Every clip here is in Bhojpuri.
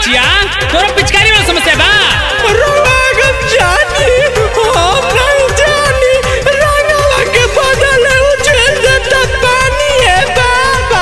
बचिया तोरा पिचकारी वाला समस्या बा रोगम जानी हम नहीं जानी रंगवा के बदले उछल देता पानी है बाबा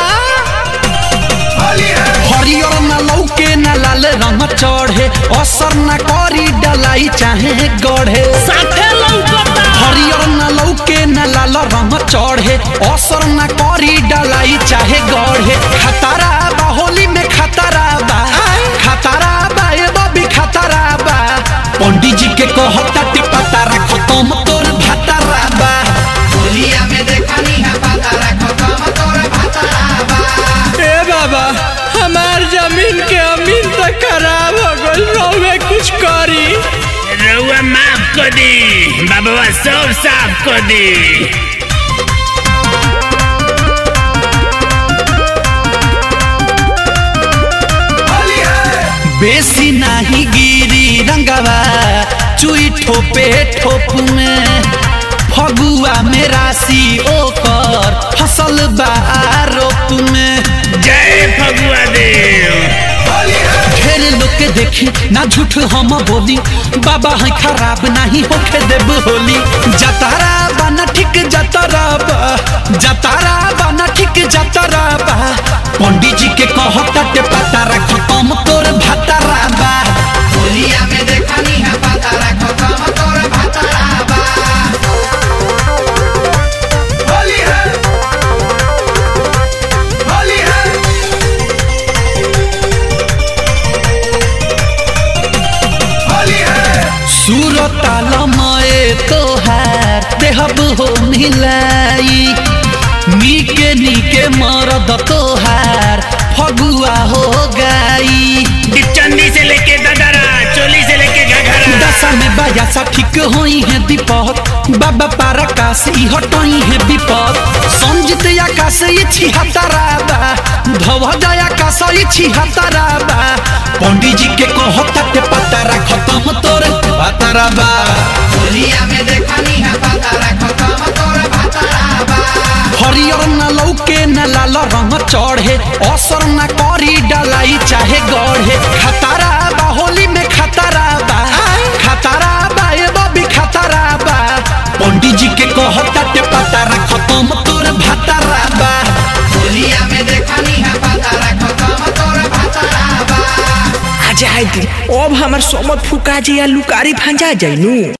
हरियर न लौके न लाल रंग चढ़े असर न करी डलाई चाहे गढ़े साथे लौकता हरियर न लौके न लाल रंग चढ़े असर न करी डलाई चाहे गढ़े खतरा बा होली में खतरा बा खतरा बा ए बबी खतरा बा पंडित जी के कहता टे पता रखो तुम तोर भतरा बा होलिया में देखनी है पता रखो कम तोर भतरा बा ए बाबा हमार जमीन के अमीन तो खराब हो गई रोवे कुछ करी रउआ माफ कर दी बाबा सब साफ कर दी बेसी नाही गिरी रंगवा चुई ठोपे ठोप में फगुआ में राशि ओकर फसल बा रोप में जय फगुआ देव ढेर लोग के देखी ना झूठ हम बोली बाबा है खराब नहीं होके देब होली जतारा बना ठीक जतारा बा जतारा बना ठीक जतारा बा पंडित जी के कहता के पता रखो तुम तोर भतारा बा होलिया में देखनी है पता रखो कम तोर भतरा बा होली है होली है होली है सूरताल मए तोहार देहब हो मिलाई नीके नीके मरद तोहार फगुआ हो गई चंदी से लेके ददरा चोली से लेके घघरा दशा में बाया सा ठीक होई है दीपक बाबा पारकाश ई हटई है विपद संजित आकाश ई छिहत्तरा बा धव जय आकाश ई छिहत्तरा बा पंडित जी के कहता के पता खत्म तोर पतरा बा होलिया में देखनी है पता रखो कम तोर भतरा बा हरियर न लौके न लाल रंग चढ़े असर न करी डलाई चाहे गढ़े खतरा बा होली में खतरा बा खतरा बा ए बबी खतरा बा पंडित जी के कहता के पता खत्म तोर भतरा बा होलिया में देखनी है पता रखो कम तोर भतरा बा आ जाए दिन अब हमार समत फुका जी या लुकारी भांजा जाइनू